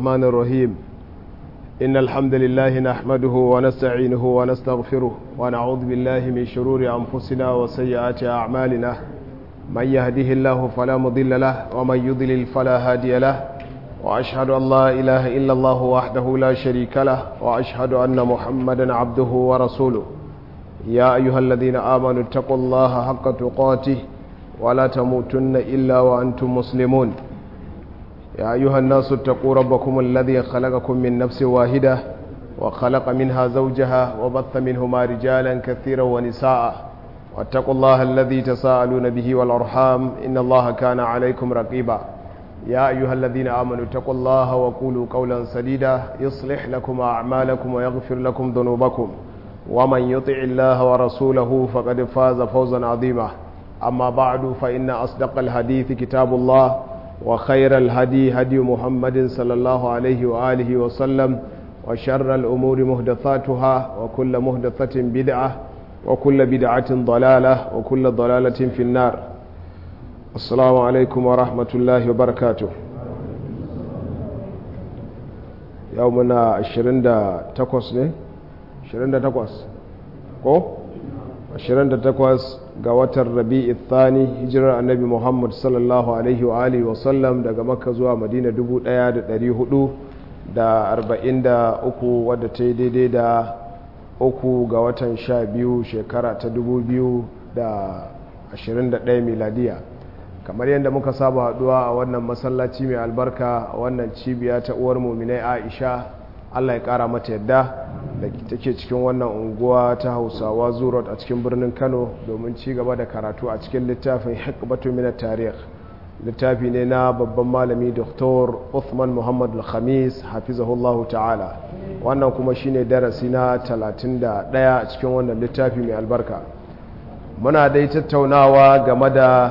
الرحمن الرحيم إن الحمد لله نحمده ونستعينه ونستغفره ونعوذ بالله من شرور أنفسنا وسيئات أعمالنا من يهده الله فلا مضل له ومن يضلل فلا هادي له وأشهد أن لا إله إلا الله وحده لا شريك له وأشهد أن محمدا عبده ورسوله يا أيها الذين آمنوا اتقوا الله حق تقاته ولا تموتن إلا وأنتم مسلمون يا أيها الناس اتقوا ربكم الذي خلقكم من نفس واحدة وخلق منها زوجها وبث منهما رجالا كثيرا ونساء واتقوا الله الذي تساءلون به والأرحام إن الله كان عليكم رقيبا يا أيها الذين آمنوا اتقوا الله وقولوا قولا سديدا يصلح لكم أعمالكم ويغفر لكم ذنوبكم ومن يطع الله ورسوله فقد فاز فوزا عظيما أما بعد فإن أصدق الحديث كتاب الله وخير الهدي هدي محمد صلى الله عليه وآله وسلم وشر الأمور مهدثاتها وكل مهدثة بدعة وكل بدعة ضلالة وكل ضلالة في النار السلام عليكم ورحمة الله وبركاته يومنا 28 ne 28 ko 28 ga watan rabi'i thani hijirar annabi muhammad sallallahu alaihi wa alihi wa sallam daga makka zuwa madina 1443 wadda ta yi daidai da uku ga watan sha biyu shekara ta 2021 miladiya kamar yadda muka saba haduwa a wannan masallaci mai albarka a wannan cibiya ta uwar muminai aisha allah ya kara mata yadda da take cikin wannan unguwa ta hausawa zurot a cikin birnin kano domin ci gaba da karatu a cikin littafin hikbatu min tarih littafi ne na babban malami dr uthman muhammad al-khamis hafizahullahu ta'ala wannan kuma shine darasi na 31 a cikin wannan littafi mai albarka muna dai tattaunawa game da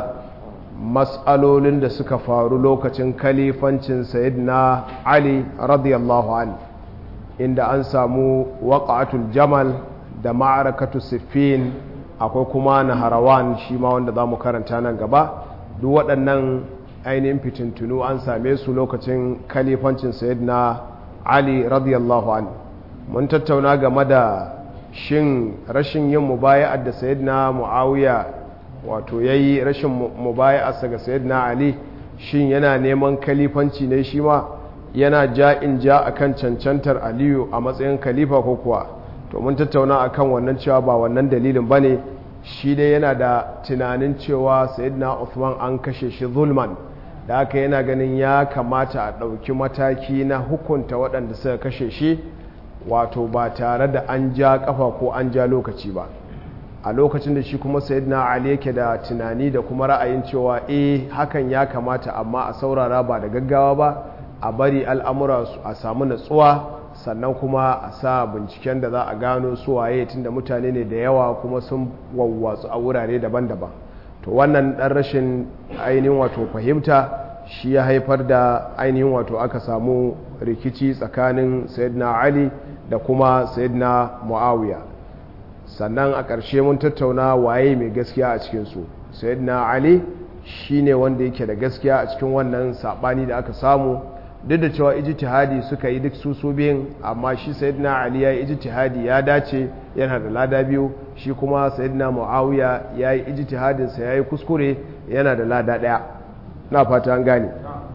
matsalolin da suka faru lokacin kalifancin sayyidina ali radiyallahu anhu inda an samu waƙatul jamal da ma'arakatu siffin akwai kuma na harawan shi ma wanda za mu karanta nan gaba duk waɗannan ainihin fitintunu an same su lokacin kalifancin na ali radiyallahu an mun tattauna game da shin rashin yin mubaya'ar da na mu'awiya wato ya yi rashin mubaya'arsa ga na ali shin yana neman kalifanci ne shi ma yana ja in ja a kan cancantar aliyu a matsayin khalifa ko kuwa to mun tattauna a kan wannan cewa ba wannan dalilin ba ne shi dai yana da tunanin cewa sayidina Uthman an kashe shi zulman da haka yana ganin ya kamata a ɗauki mataki na hukunta waɗanda suka kashe shi wato ba tare da an ja ƙafa ko an ja lokaci ba a lokacin da shi kuma sayidina ali yake da tunani da kuma ra'ayin cewa eh hakan ya kamata amma a saurara ba da gaggawa ba a bari al'amura a samu natsuwa sannan kuma a sa binciken da za a gano suwaye tun da mutane ne da yawa kuma sun wawwatsu a wurare daban-daban to wannan ɗan rashin ainihin wato fahimta shi ya haifar da ainihin wato aka samu rikici tsakanin sayyidina ali da kuma sayyidina muawiya sannan a ƙarshe mun tattauna waye mai gaskiya a cikinsu sayyidina ali shine wanda yake da gaskiya a cikin wannan saɓani da aka samu duk da cewa ijtihadi suka yi duk su su biyun amma shi sayyidina ali ya yi ijtihadi ya dace yana da lada biyu shi kuma sayyidina muawiya ya yi ijtihadin sa yayi kuskure yana da lada daya na fata an gane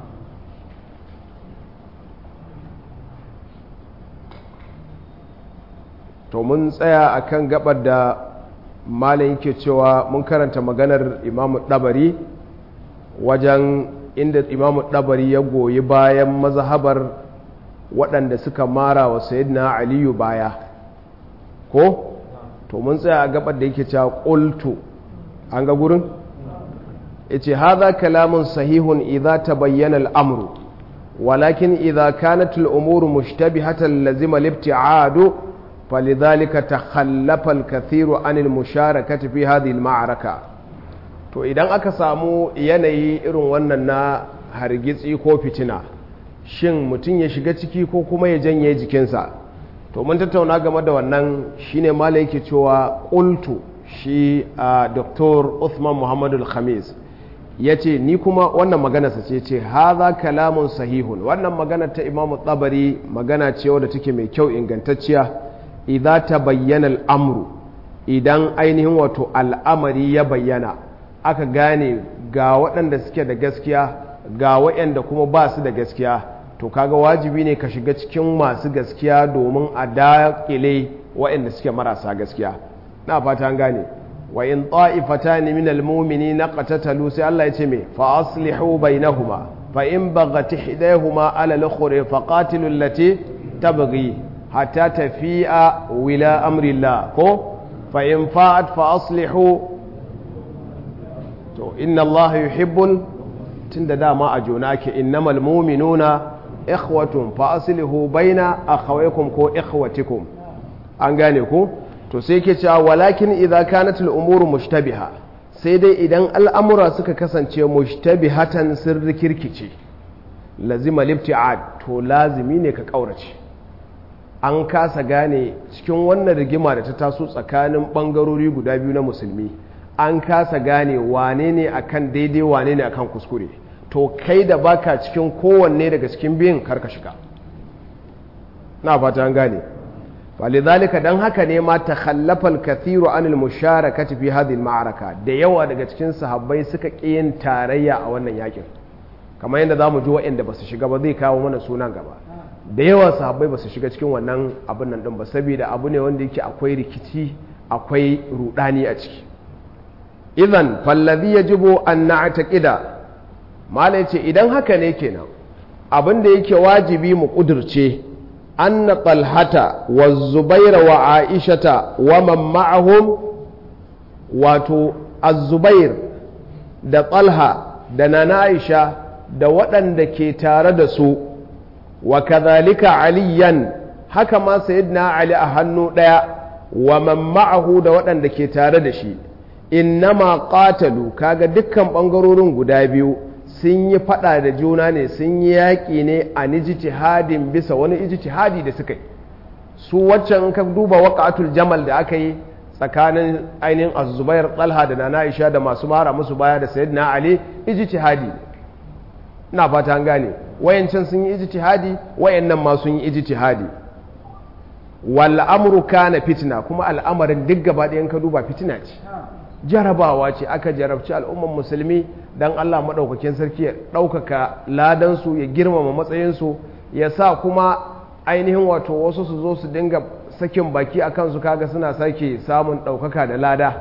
to mun tsaya akan gabar da malam yake cewa mun karanta maganar imamu dabari wajen inda imamu ɗabari ya goyi bayan mazhabar waɗanda suka mara wa sayidina aliyu baya ko to mun tsaya a gabar da yake cewa ƙultu an ga gurin ya ce haza kalamun sahihun idza ta bayyana al'amuru walakin idza kanat al'umuru mushtabihatan lazima libti'adu falidhalika takhallafa al-kathiru anil musharakati fi hadhihi al-ma'araka to idan aka samu yanayi irin wannan na hargitsi ko fitina shin mutum ya shiga ciki ko kuma ya janye jikinsa to mun tattauna game da wannan shine mala yake cewa qultu shi a Dr. Uthman Muhammadu Khamis ya ce ni kuma wannan maganarsa ce ce haza kalamun sahihun wannan maganar ta imamu tsabari magana ce wadda take mai kyau ingantacciya idan ta bayyana al'amru idan ainihin wato al'amari ya bayyana aka gane ga waɗanda suke da gaskiya ga waɗanda kuma ba su da gaskiya to kaga wajibi ne ka shiga cikin masu gaskiya domin a daƙile waɗanda suke marasa gaskiya na fata an gane wa in ta'ifatan min almu'minina qatatalu sai Allah ya ce me fa aslihu bainahuma fa in baghat ihdahuma ala al-ukhra fa qatilu allati tabghi hatta tafi'a wila amri Allah ko fa in fa'at fa aslihu to inna Allah yuhibbul tunda dama a jona ake innamal mu'minuna ikhwatun fa aslihu baina akhawaykum ko ikhwatikum an gane ku to sai ke cewa walakin idza kanat al-umuru mushtabiha sai dai idan al'amura suka kasance mushtabihatan sirri kirkice lazima libti'ad to lazimi ne ka kaurace an kasa gane cikin wannan rigima da ta taso tsakanin bangarori guda biyu na musulmi an kasa gane wane ne akan daidai wane ne akan kuskure to kai da baka cikin kowanne daga cikin biyun karka shiga na fata an gane falidhalika dan haka ne ma takhallafa al-kathiru an al-musharakati fi hadhihi al-ma'araka da yawa daga cikin sahabbai suka yin tarayya a wannan yakin kamar yadda zamu ji waɗanda basu shiga ba zai kawo mana sunan gaba da yawa sahabbai basu shiga cikin wannan abin nan din ba saboda abu ne wanda yake akwai rikici akwai rudani a ciki idan falladhi yajibu an na'taqida mala ce idan haka ne kenan abin da yake wajibi mu kudurce anna talhata wa zubaira wa aishata wa man ma'ahum wato az-zubair da talha da nana aisha da waɗanda ke tare da su wa kadhalika aliyan haka ma sayyidina ali a hannu ɗaya wa man ma'ahu da waɗanda ke tare da shi innama qatalu kaga dukkan ɓangarorin guda biyu sun yi fada da juna ne sun yi yaƙi ne a ijtihadin bisa wani ijtihadi da suka yi su waccan ka duba waƙatul jamal da aka yi tsakanin ainihin azubair talha da nana aisha da masu mara musu baya da sayyidina ali ijtihadi ina fata an gane wayancan sun yi ijtihadi wayannan ma sun yi ijtihadi wal amru kana fitna kuma al'amarin duk gaba ɗayan ka duba fitina ce jarabawa ce aka jarabci al'umman musulmi don Allah maɗaukakin sarki ya ɗaukaka ladansu ya girmama matsayinsu ya sa kuma ainihin wato wasu su zo su dinga sakin baki a kansu kaga suna sake samun ɗaukaka da lada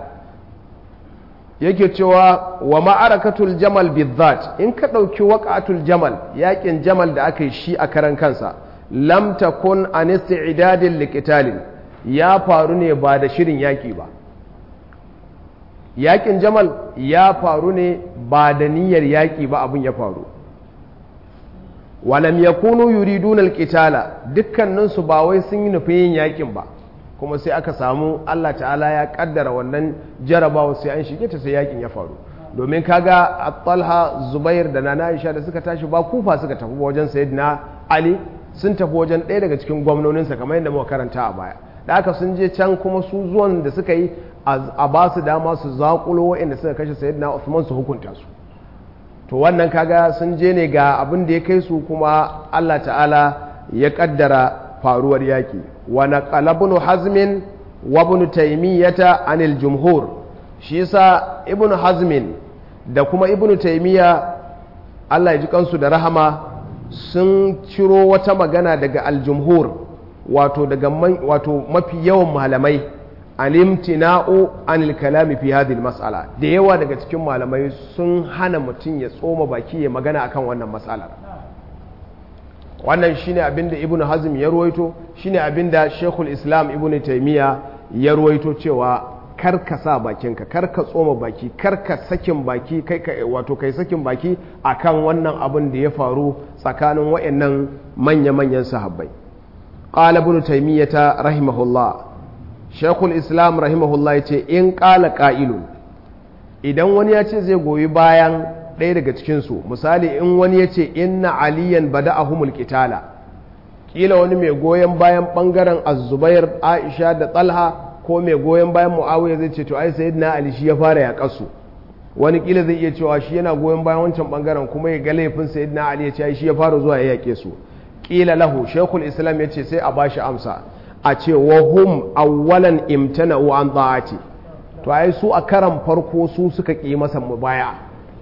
yake cewa wa ma'arakatul jamal bizzat in ka ɗauki waƙatul jamal yaƙin jamal da aka yi shi a karan kansa lam takun an isti'dadin liqitalin ya faru ne ba da shirin yaƙi ba yakin jamal ya faru ne ba da niyyar yaƙi ba abin ya faru walam yakunu yuriduna alqitala dukkaninsu ba wai sun yi nufin yin yaƙin ba kuma sai aka samu Allah ta'ala ya kaddara wannan jarabawa sai an shige ta sai yaƙin ya faru domin kaga at-talha zubair da nana aisha da suka tashi ba kufa suka tafi wajen sayyidina ali sun tafi wajen ɗaya daga cikin gwamnoninsa kamar yadda muka karanta a baya da aka sun je can kuma su zuwan da suka yi a ba su dama su zaƙulo waɗanda suka kashe sayyidina Uthman su hukunta su to wannan kaga sun je ne ga abin da ya kai su kuma Allah ta'ala ya kaddara faruwar yaki wa naqala ibn hazmin wa ibn taymiyata anil jumhur shi yasa ibn hazmin da kuma ibn taymiya Allah ya ji kansu da rahama sun ciro wata magana daga aljumhur wato daga wato mafi yawan malamai alimtina'u anil kalami fi hadhihi mas'ala da yawa daga cikin malamai sun hana mutum ya tsoma baki ya magana akan wannan mas'alar wannan shine abinda ibnu hazm ya ruwaito shine abinda shekul islam ibnu taymiya ya ruwaito cewa kar ka sa bakinka kar ka tsoma baki kar ka sakin baki kai ka wato kai sakin baki akan wannan abin da ya faru tsakanin wayannan manya-manyan sahabbai qala ibnu taymiyata rahimahullah shekul islam rahimahullah ya ce in ƙala ƙa'ilun idan wani ya ce zai goyi bayan ɗaya daga cikinsu misali in wani ya ce inna aliyan bada a humul ƙitala ƙila wani mai goyon bayan ɓangaren azubair aisha da tsalha ko mai goyon bayan mu'awiyar zai ce to ai sayid na ali shi ya fara yaƙarsu wani kila zai iya cewa shi yana goyon bayan wancan bangaren kuma ya ga laifin sayyidina ali ya ce shi ya fara zuwa ya yake su kila lahu shaykhul islam ya ce sai a bashi amsa a ce wa hum awwalan imtana'u an ta'ati to ai su a karan farko su suka ki masa mubaya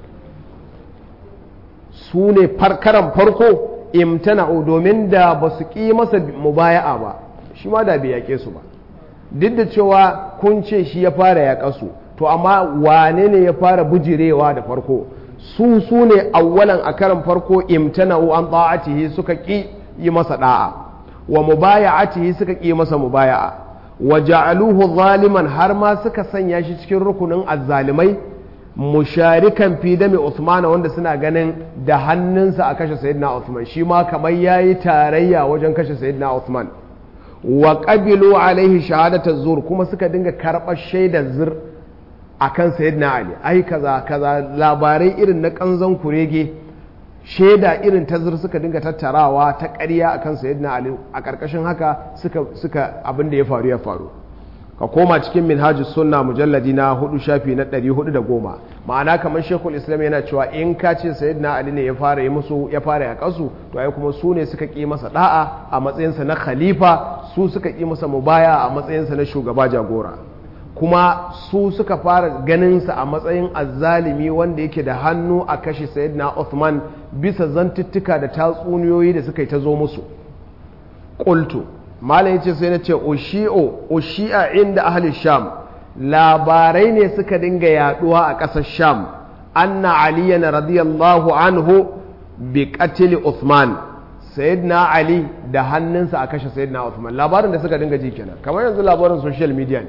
su ne karan farko imtana'u domin da ba su ki masa mubaya'a ba shi ma da bai yake su ba duk da cewa kun ce shi ya fara yaƙa su to amma wane ne ya fara bujirewa da farko su su ne awwalan a karan farko imtana'u an ta'atihi suka ki yi masa da'a wa mubaya'atihi suka ki masa mubaya'a wa ja'aluhu zaliman har ma suka sanya shi cikin rukunin azzalimai musharikan fi dami Uthman wanda suna ganin da hannunsa a kashe sayyidina Uthman shi ma kamar yayi tarayya wajen kashe sayyidina Uthman wa qabilu alaihi shahadata zur kuma suka dinga karɓar shaidar zur akan sayyidina Ali ai kaza kaza labarai irin na kanzon kurege shaida irin ta zur suka dinga tattarawa ta ƙarya akan sayyidina Ali a ƙarƙashin haka suka suka abin da ya faru ya faru ka koma cikin minhajus sunna mujalladi na hudu shafi na ɗari hudu da goma ma'ana kamar shekul islam yana cewa in ka ce sayyidina ali ne ya fara yi musu ya fara ya kasu to ai kuma su ne suka ƙi masa da'a a matsayinsa na khalifa su suka ƙi masa mubaya a matsayinsa na shugaba jagora kuma su suka fara ganinsa a matsayin azzalimi wanda yake da hannu a kashe sayyidina Uthman bisa zantuttuka da tatsuniyoyi da suka yi ta zo musu qultu malam yace sai na ce ushi'o ushi'a inda ahli sham labarai ne suka dinga yaduwa a ƙasar sham anna aliyan radiyallahu anhu bi qatl Uthman sayyidina ali da hannunsa a kashe sayyidina Uthman labarin da suka dinga ji kenan kamar yanzu labarin social media ne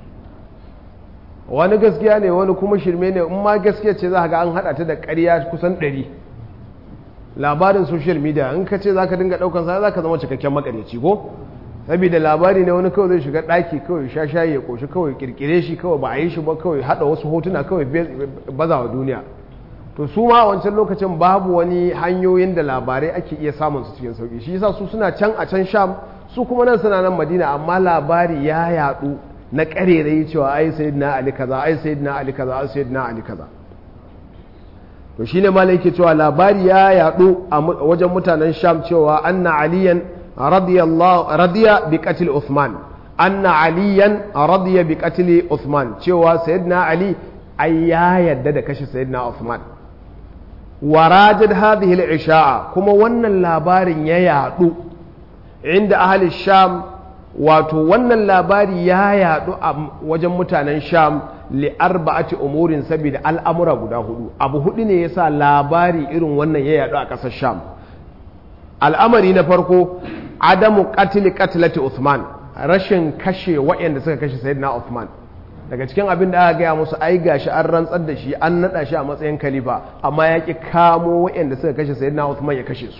wani gaskiya ne wani kuma shirme ne in ma gaskiya ce za ga an hada ta da ƙarya kusan ɗari labarin social media in ka ce za ka dinga ɗaukan sa za ka zama cikakken makaryaci ko saboda labari ne wani kawai zai shiga ɗaki kawai sha shayi ya ƙoshi kawai kirkire shi kawai ba a yi shi ba kawai haɗa wasu hotuna kawai baza wa duniya to su ma a wancan lokacin babu wani hanyoyin da labarai ake iya samun su cikin sauki shi yasa su suna can a can sham su kuma nan suna nan madina amma labari ya yaɗu na ƙarerai cewa ai sayyidina ali kaza ai sayyidina ali kaza ai sayyidina ali kaza to shine malai yake cewa labari ya yadu a wajen mutanen sham cewa anna aliyan radiyallahu radiya bi qatl uthman anna aliyan radiya bi qatl uthman cewa sayyidina ali ai ya yadda da kashe sayyidina uthman warajad hadhihi al-isha'a kuma wannan labarin ya yadu inda ahli sham wato wannan labari ya yadu a wajen mutanen sham li arba'ati umurin saboda al'amura guda hudu abu hudu ne yasa labari irin wannan ya yadu a ƙasar sham al'amari na farko adamu qatl qatlati uthman rashin kashe waɗanda suka kashe sayyidina uthman daga cikin abin da aka gaya musu ai gashi an rantsar da shi an nada shi a matsayin khalifa amma ya ki kamo waɗanda suka kashe sayyidina uthman ya kashe su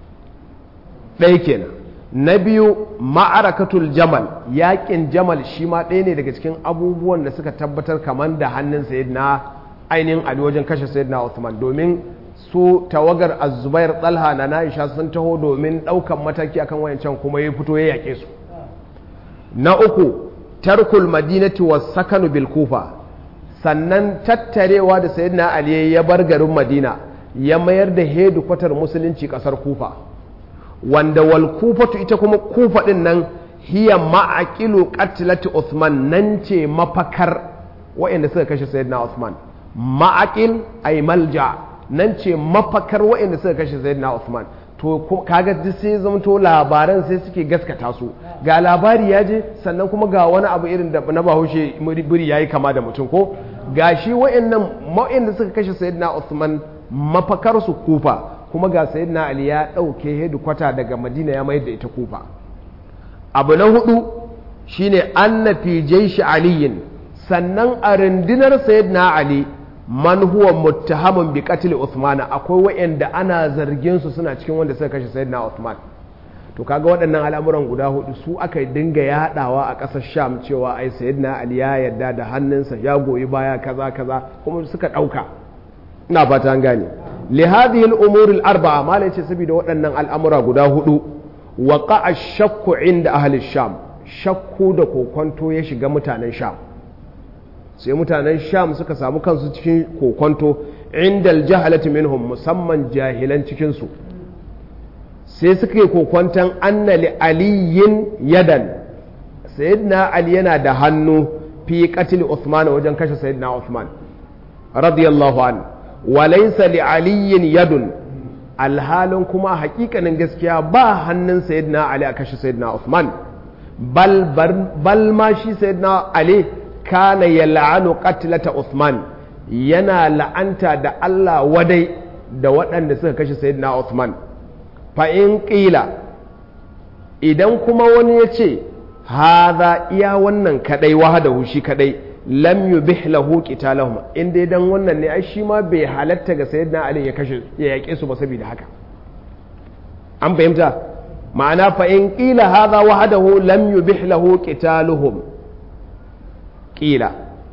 ɗaya kenan na biyu ma'arakatul jamal yakin jamal shi ma ɗaya ne daga cikin abubuwan da suka tabbatar kamar da hannun sayyidina ainihin ali wajen kashe sayyidina Uthman domin su tawagar azubair talha na na'isha sun taho domin ɗaukan mataki akan wayancan kuma ya fito ya yaƙe su na uku tarkul madinati was sakanu bil kufa sannan tattarewa da sayyidina ali ya bar garin madina ya mayar da hedu kwatar musulunci ƙasar kufa wanda wal kufatu ita kuma kufa din nan hiya ma'aqilu qatlati Uthman nan ce mafakar waɗanda suka kashe sayyidina Uthman ma'aqil ay malja nan ce mafakar waɗanda suka kashe sayyidina Uthman to kaga duk sai zamto labaran sai suke gaskata su ga labari ya je sannan kuma ga wani abu irin da na bahaushe biri yayi kama da mutum ko gashi waɗannan waɗanda suka kashe sayyidina Uthman mafakar su kufa kuma ga sayyidina ali ya ɗauke hedikwata daga madina ya mayar da ita kufa abu na hudu shine anna fi jaishi aliyin sannan a rundunar sayyidina ali man huwa muttahamun bi qatl uthman akwai wayanda ana zargin su suna cikin wanda suka kashe sayyidina uthman to kaga waɗannan al'amuran guda hudu su aka dinga yaɗawa a ƙasar sham cewa ai sayyidina ali ya yarda da hannunsa ya goyi baya kaza kaza kuma suka ɗauka ina fata an gane لهذه الأمور الأربعة ما ليش سبيد وأن الأمر قد هدو وقع الشك عند أهل الشام شك دكو كنتو يشي متان الشام sai mutanen sham suka samu kansu cikin kokonto indal jahalati minhum musamman jahilan cikinsu sai suka yi kokonton annali aliyin yadan sayyidina ali yana da hannu fi qatil Uthman wajen kashe sayyidina Uthman radiyallahu an wa laysa li aliyin yadun alhalin kuma hakikanin gaskiya ba hannun sayyidina ali a kashe sayyidina Uthman bal bal ma shi sayyidina ali kana yal'anu qatlata Uthman yana la'anta da Allah wadai da waɗanda suka kashe sayyidina Uthman fa in qila idan kuma wani ya ce haza iya wannan kadai wahadahu shi kadai lam yubih lahu qitalahum in dai dan wannan ne ai shi ma bai halatta ga sayyidina ali ya kashe ya yake su ba saboda haka an fahimta ma'ana fa in qila hadha wahdahu lam yubih lahu qitaluhum qila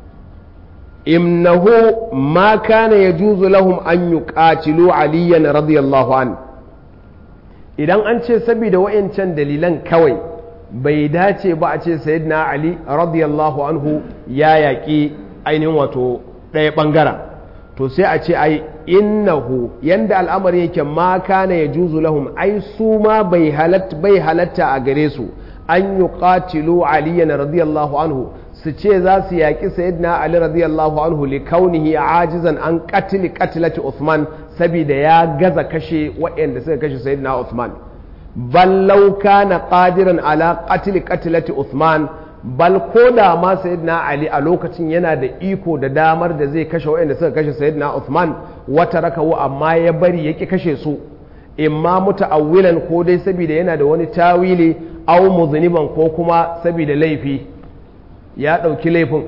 innahu ma kana yajuzu lahum an yuqatilu aliyan radiyallahu an idan an ce saboda wayancan dalilan kawai bai dace ba a ce sayyidina ali radiyallahu anhu ya yaƙi ainihin wato ɗaya ɓangaren to sai a ce ai innahu yanda al'amari yake ma kana ya juzu lahum ai su ma bai halatta a gare su an yi ƙatilu aliyan radiyallahu anhu su ce za su yaƙi sayyidina ali radiyallahu anhu li kaunihi ajizan an qatili qatlati Uthman saboda ya gaza kashe waɗanda suka kashe sayyidina Uthman bal law kana qadiran ala qatl qatlati Uthman bal ko da ma sayyidina Ali a lokacin yana da iko da damar da zai kashe waɗanda suka kashe sayyidina Uthman wata rakawu amma ya bari yaki kashe su imma muta'awwilan ko dai saboda yana da wani tawili aw muzniban ko kuma saboda laifi ya ɗauki laifin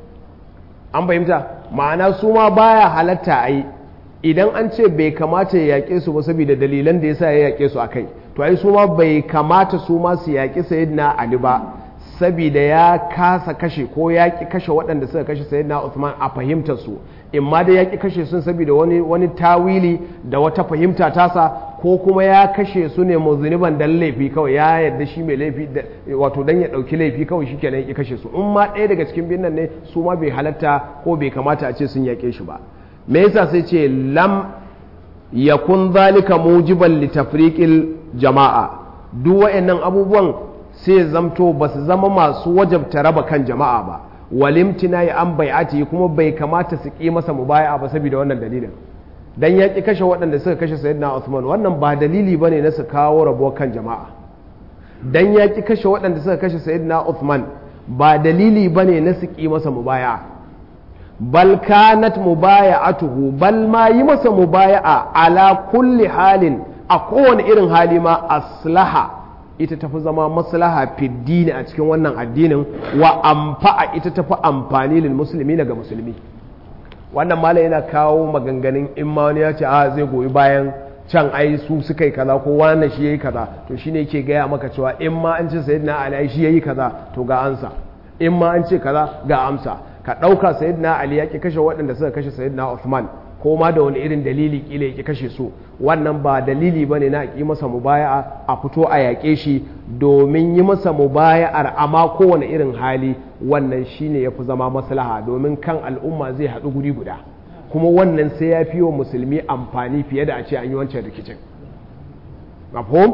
an fahimta ma'ana su ma baya halatta a yi idan an ce bai kamata ya yaƙe su ba saboda dalilan da yasa ya yaƙe su a kai to ai su ma bai kamata su ma su yaƙi sayyidina ali ba saboda ya kasa kashe ko ya ƙi kashe waɗanda suka kashe sayyidina Uthman a fahimtar su in ma da ya ƙi kashe sun saboda wani wani tawili da wata fahimta tasa ko kuma ya kashe su ne muzuniban dan laifi kawai ya yarda shi mai laifi wato dan ya ɗauki laifi kawai shi kenan ya kashe su in ma ɗaya daga cikin biyun nan ne su ma bai halatta ko bai kamata a ce sun yaƙe shi ba me yasa sai ce lam yakun zalika mujiban li tafriqil jama'a duk wayannan abubuwan sai zamto ba su zama masu wajabta raba kan jama'a ba walimtina ya an bai'ati kuma bai kamata su ƙi masa mubaya'a ba saboda wannan dalilin dan ya ƙi kashe waɗanda suka kashe sayyidina Uthman wannan ba dalili bane na su kawo rabuwar kan jama'a dan ya ƙi kashe waɗanda suka kashe sayyidina Uthman ba dalili bane na su ƙi masa mubaya'a bal kanat mubaya'atuhu bal ma yi masa mubaya'a ala kulli halin a kowane irin hali ma aslaha ita tafi zama maslaha fiddini a cikin wannan addinin wa amfa'a ita tafi amfani lil musulmi ga musulmi wannan malam yana kawo maganganun in ma wani ya ce a zai goyi bayan can ai su suka yi kaza ko wannan shi yayi kaza to shine yake gaya maka cewa in ma an ce sayyidina ali shi yayi kaza to ga ansa in ma an ce kaza ga amsa ka ɗauka sayyidina ali ya ki kashe waɗanda suka kashe sayyidina Uthman ko ma da wani irin dalili kila ya ki kashe su wannan ba dalili ba ne na yi masa mubaya'a a fito a yaƙe shi domin yi masa mubaya'ar amma kowane irin hali wannan shine ya fi zama maslaha domin kan al'umma zai haɗu guri guda kuma wannan sai ya fi wa musulmi amfani fiye da a ce an yi wancan rikicin mafhum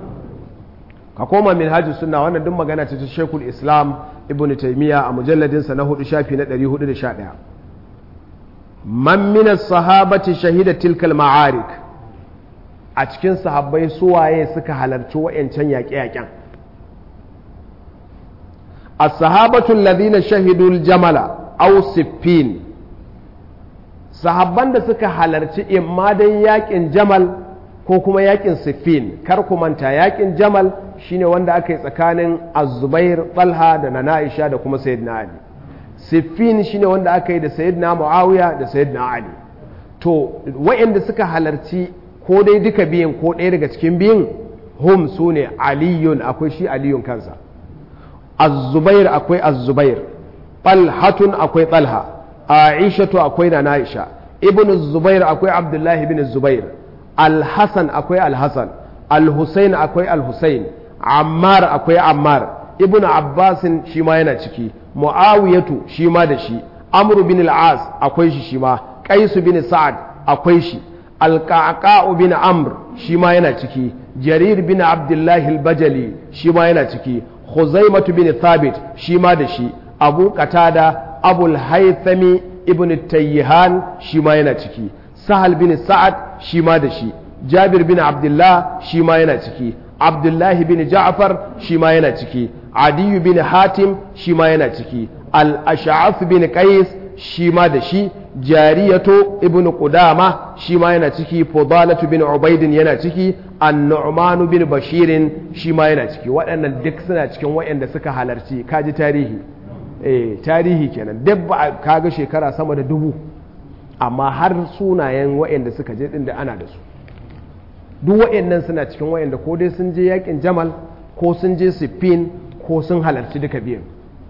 ka koma min hajji suna wannan duk magana ce ta shekul islam ibn taimiyya a mujalladinsa na hudu shafi na 411 man min sahabati shahida tilkal ma'arik a cikin sahabbai suwaye suka halarci wa'yancan yaƙe-yaƙen as-sahabatu alladhina shahidu al-jamala aw siffin sahabban da suka halarci imma dai yaƙin jamal ko kuma yaƙin siffin kar ku manta yaƙin jamal shine wanda aka yi tsakanin az-zubair talha da nana aisha da kuma sayyidina ali siffin shine wanda aka yi da sayyidina muawiya da sayyidina ali to wa'anda suka halarci ko dai duka biyun ko ɗaya daga cikin biyun hum su ne aliyun akwai shi aliyun kansa az-zubair akwai az-zubair talhatun akwai talha aishatu akwai na aisha ibn zubair akwai abdullahi ibn zubair al-hasan akwai al-hasan al-husain akwai al-husain ammar akwai ammar ibn abbasin shi ma yana ciki mu'awiyatu shi ma da shi amru bin al-as akwai shi shi ma qais bin sa'ad akwai shi al-qa'qa bin amr shi ma yana ciki jarir bin abdullah al-bajali shi ma yana ciki khuzaimah bin thabit shi ma da shi abu qatada abul haythami ibn tayyihan shi ma yana ciki sahal bin sa'ad shi ma da shi jabir bin abdullah shi ma yana ciki abdullahi bin ja'far shi ma yana ciki adiyu bin hatim shi ma yana ciki al-ash'af bin qais shi ma da shi jariyatu ibn qudama shi ma yana ciki fudalatu bin ubaidin yana ciki an-nu'man bin bashirin shi ma yana ciki waɗannan duk suna cikin waɗanda suka halarci kaji tarihi eh tarihi kenan duk ba kaga shekara sama da dubu amma har sunayen waɗanda suka je din da ana da su duk waɗannan suna cikin waɗanda ko dai sun je yakin jamal ko sun je siffin ko sun halarci duka biyan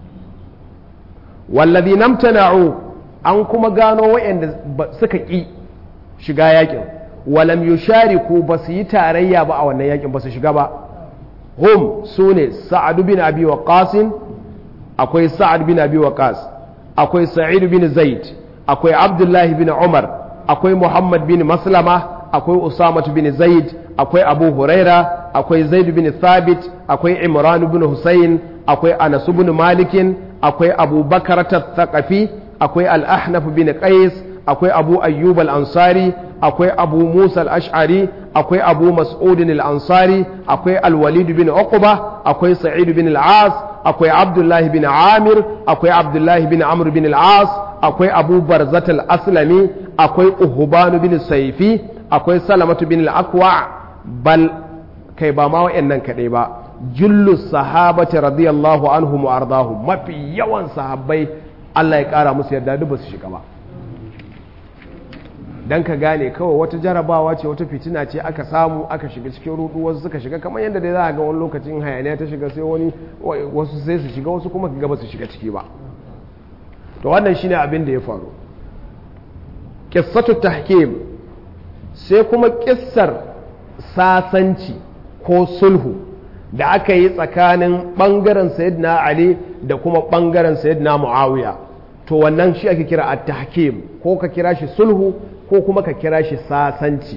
wallazi namtana'u an kuma gano waɗanda suka ƙi shiga yakin walam yushariku ba su yi tarayya ba a wannan yakin ba su shiga ba hum su ne sa'adu bin abi waqas akwai sa'ad bin abi waqas akwai sa'id bin zaid akwai abdullahi bin umar akwai muhammad bin maslama akwai Usama bin Zaid akwai Abu Huraira akwai Zaid bin Thabit akwai Imran bin Hussein akwai Anas bin Malik akwai Abu Bakar Thaqafi akwai Al-Ahnaf bin Qais akwai Abu Ayyub Al-Ansari akwai Abu Musa Al-Ash'ari akwai Abu Mas'ud Al-Ansari akwai Al-Walid bin Uqba akwai Sa'id bin Al-As akwai Abdullah bin Amir akwai Abdullah bin Amr bin Al-As akwai Abu Barzat Al-Aslami akwai Uhban bin Saifi akwai salamatu bin al'akwa bal kai ba ma wa'annan kaɗai ba jullu sahabati radiyallahu anhum wa ardahum mafi yawan sahabbai Allah ya ƙara musu yarda duk ba su shiga ba dan ka gane kawai wata jarabawa ce wata fitina ce aka samu aka shiga cikin rudu wasu suka shiga kamar yadda dai za a ga wani lokacin hayaniya ta shiga sai wani wasu sai su shiga wasu kuma ga ba su shiga ciki ba to wannan shine abin da ya faru qissatu tahkim sai kuma kissar sasanci ko sulhu da aka yi tsakanin ɓangaren sayyidina ali da kuma ɓangaren sayyidina muawiya to wannan shi ake kira at-tahkim ko ka kira shi sulhu ko kuma ka kira shi sasanci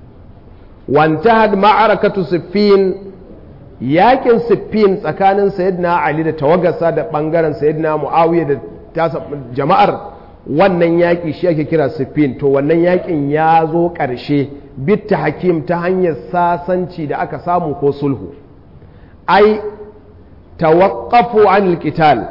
wantahad ma'arakatu siffin yakin siffin tsakanin sayyidina ali da tawagarsa da ɓangaren sayyidina muawiya da tasa jama'ar wannan yaƙi shi ake kira siffin to wannan yaƙin ya zo ƙarshe bitta hakim ta hanyar sasanci da aka samu ko sulhu ai tawaqqafu an qital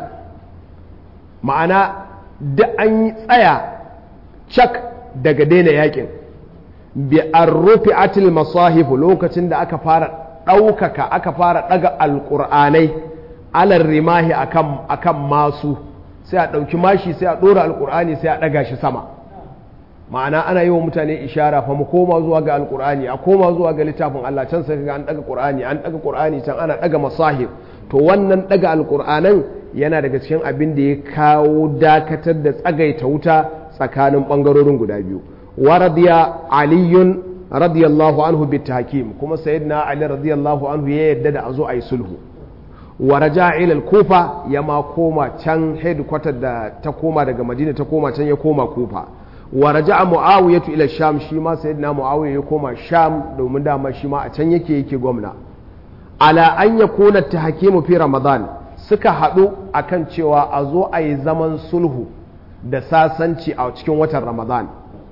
ma'ana da an yi tsaya cak daga daina yaƙin bi an rufe atil masahifu lokacin da aka fara ɗaukaka aka fara ɗaga alƙur'anai alar rimahi akan masu sai a ɗauki mashi sai a ɗora alƙur'ani sai a ɗaga shi sama ma'ana ana yi wa mutane ishara fa mu koma zuwa ga alƙur'ani a koma zuwa ga littafin Allah can sai ga an ɗaga ƙur'ani an ɗaga ƙur'ani can ana ɗaga masahib to wannan ɗaga alƙur'anan yana daga cikin abin da ya kawo dakatar da tsagaita wuta tsakanin ɓangarorin guda biyu wa radiya aliyun radiyallahu anhu bit hakim kuma sayyidina ali radiyallahu anhu ya yadda da a zo a yi sulhu wa raja ila kufa ya ma koma can headquarter da ta koma daga madina ta koma can ya koma kufa wa raja muawiyatu ila sham shi ma sayyidina muawiya ya koma sham domin dama shi ma a can yake yake gwamna ala an yakuna tahkimu fi ramadan suka haɗu akan cewa a zo a yi zaman sulhu da sasanci a cikin watan ramadan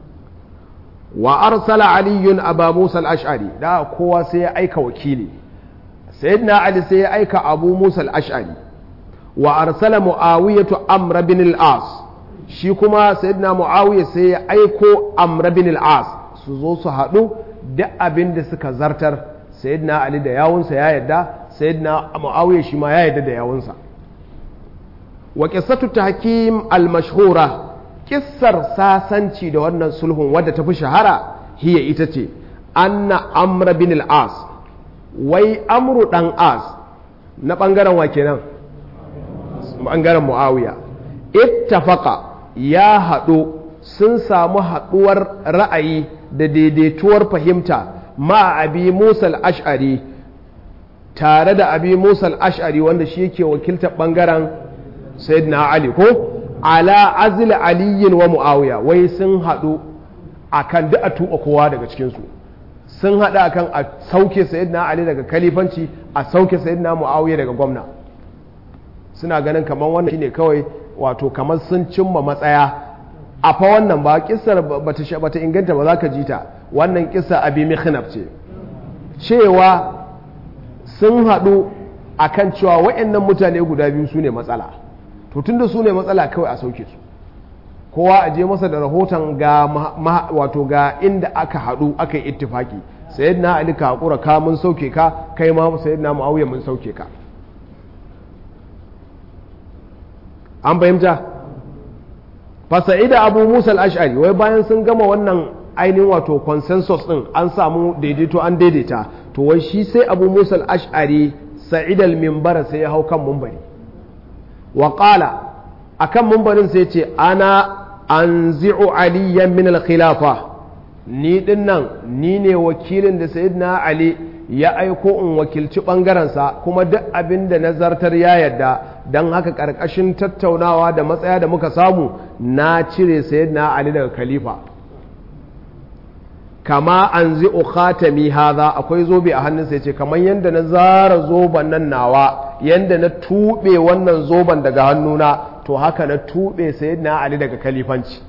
wa arsala aliyun aba musa al-ash'ari da kowa sai ya aika wakili sayyidina ali sai ya aika abu musa al-ash'ari wa arsala muawiyatu amr bin al-as shi kuma sayyidina muawiya sai ya aiko amr bin al-as su zo su haɗu da abin da suka zartar sayyidina ali da yawunsa ya yadda sayyidina muawiya shi ma ya yadda da yawunsa wa qissatu tahkim al-mashhura kissar sasanci da wannan sulhun wadda ta fi shahara hiya ita ce anna amr bin al-as wai amru dan as na bangaren wa kenan bangaren muawiya ittafaqa ya haɗu sun samu haɗuwar ra'ayi da daidaituwar fahimta ma abi musa al-ash'ari tare da abi musa al-ash'ari wanda shi yake wakiltar bangaren sayyidina ali ko ala azil aliyin wa muawiya wai sun haɗu akan duk a tuba kowa daga cikinsu sun haɗu akan a sauke sayyidina ali daga kalifanci a sauke sayyidina muawiya daga gwamna suna ganin kamar wannan shine kawai wato kamar sun cimma matsaya a fa wannan ba kissar bata inganta ba za ka ji ta wannan kissa abi mikhnaf ce cewa sun haɗu akan cewa waɗannan mutane guda biyu su ne matsala to tunda su ne matsala kawai a sauke su kowa a je masa da rahoton ga wato ga inda aka haɗu aka yi ittifaki sayyidina ali ka hakura ka mun sauke ka kai ma sayyidina muawiya mun sauke ka an fahimta fasa'ida abu musa al-ash'ari wai bayan sun gama wannan ainihin wato consensus din an samu daidaito an daidaita to wai shi sai abu musa al-ash'ari sa'id al-minbar sai ya hau kan mumbari wa qala akan mumbarin sai ce ana anzi'u aliyan min al-khilafa ni din nan ni ne wakilin da sayyidina ali ya aiko in wakilci ɓangarensa kuma duk abin da nazartar ya yadda don haka ƙarƙashin tattaunawa da matsaya da muka samu na cire sayyidina ali daga khalifa kama an zi khatami haza akwai zobe a hannunsa ya ce kamar yadda na zara zoben nan nawa yadda na tuɓe wannan zoben daga hannuna to haka na tuɓe sayyidina ali daga khalifanci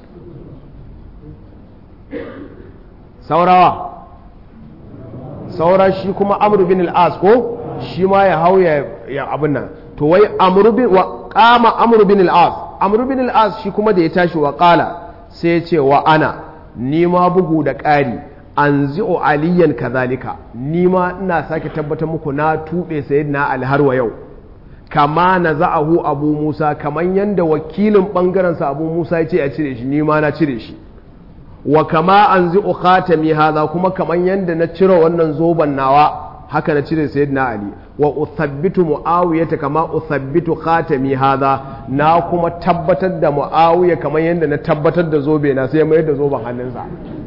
saurawa saura shi kuma amru bin al-as ko shi ma ya hau ya abin nan to wai amru bin wa qama amru bin al-as amru bin al-as shi kuma da ya tashi wa qala sai ya ce wa ana ni ma bugu da ƙari anzi'u aliyan kazalika ni ma ina sake tabbatar muku na tube sayyidina ali har wa yau kama na za'ahu abu musa kaman yanda wakilin bangaren sa abu musa ya ce a cire shi ni ma na cire shi wa kama an zi khatami hadha kuma kaman yanda na cire wannan zoban nawa haka na cire sayyidina ali wa uthabbitu muawiyata kama uthabbitu khatami hadha na kuma tabbatar da muawiya kaman yanda na tabbatar da zobe na sai mai da zoban hannunsa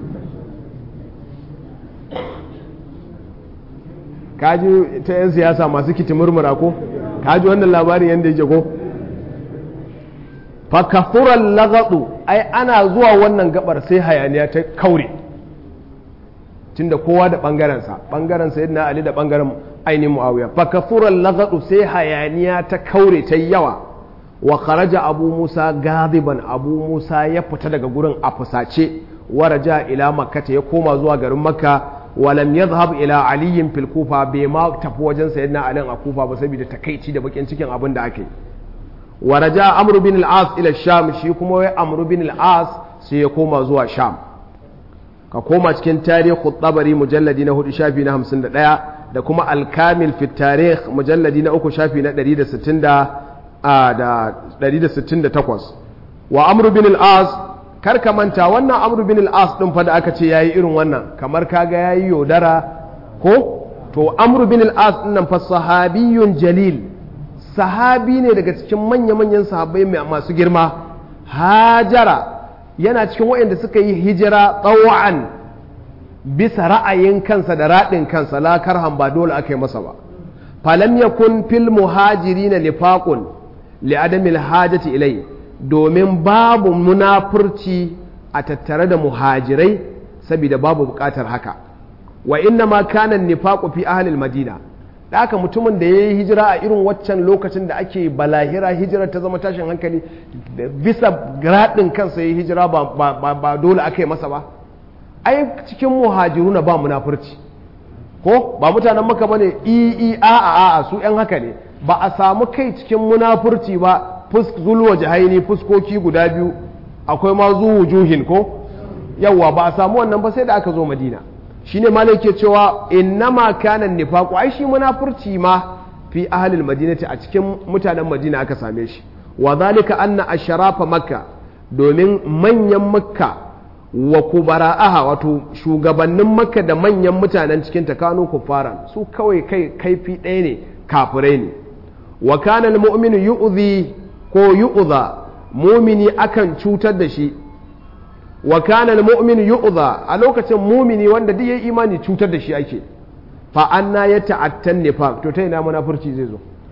kaji ta yan siyasa masu kiti murmura ko kaji wannan labarin yanda yake ko fakafuran lagadu ai ana zuwa wannan gabar sai hayaniya ta kaure tunda kowa da bangarensa bangaren sayyidina ali da bangaren ainihin muawiya fakafuran lagadu sai hayaniya ta kaure ta yawa wa kharaja abu musa gadiban abu musa ya fita daga gurin a fusace waraja ila makkata ya koma zuwa garin makka walam yadhhab ila aliyin fil kufa bai ma tafi wajen sayyidina ali a kufa ba saboda takaici da bakin cikin abin da ake yi ورجاء عمرو بن العاص الى الشام shi kuma wai amru bin al-as sai ya koma zuwa sham ka koma cikin tarihu tabari mujalladi na 4 shafi na 51 da kuma al-kamil fi tarikh mujalladi na 3 shafi na 160 da 168 wa amru bin al-as kar ka manta wannan amru bin al-as din fa da aka ce yayi irin wannan kamar kaga yayi yodara ko to amru bin al-as din nan fa sahabiyun jalil sahabi ne daga cikin manya-manyan sahabbai masu girma hajara yana cikin waɗanda suka yi hijira tsawon bisa ra'ayin kansa da raɗin kansa la karhan ba dole aka yi masa ba falam yakun fil muhajirina nifaqun li adamil hajati ilai domin babu munafurci a tattare da muhajirai saboda babu buƙatar haka wa inna ma kana nifaqu fi ahli madina da haka mutumin da ya yi hijira a irin waccan lokacin da ake balahira hijira ta zama tashin hankali bisa gradin kansa ya yi hijira ba dole aka yi masa ba ai cikin muhajiruna ba munafurci ko ba mutanen maka bane i a a a su yan haka ne ba a samu kai cikin munafurci ba zulwa jahaini fuskoki guda biyu akwai ma wujuhin ko yawwa ba a samu wannan ba sai da aka zo madina shine malai ke cewa innama kana nifaqu ai shi munafurci ma fi ahlil madinati a cikin mutanen madina aka same shi wa zalika anna ashrafa makka domin manyan makka wa kubara'aha wato shugabannin makka da manyan mutanen cikin ta kanu kufaran su kawai kai kaifi ɗaya ne kafirai ne wa kana almu'minu yu'zi ko yu'za mumini akan cutar da shi wa kana almu'min yu'dha a lokacin mumini wanda duk yayi imani cutar da shi ake fa anna ya ta'attan nifaq to ta ina munafurci zai zo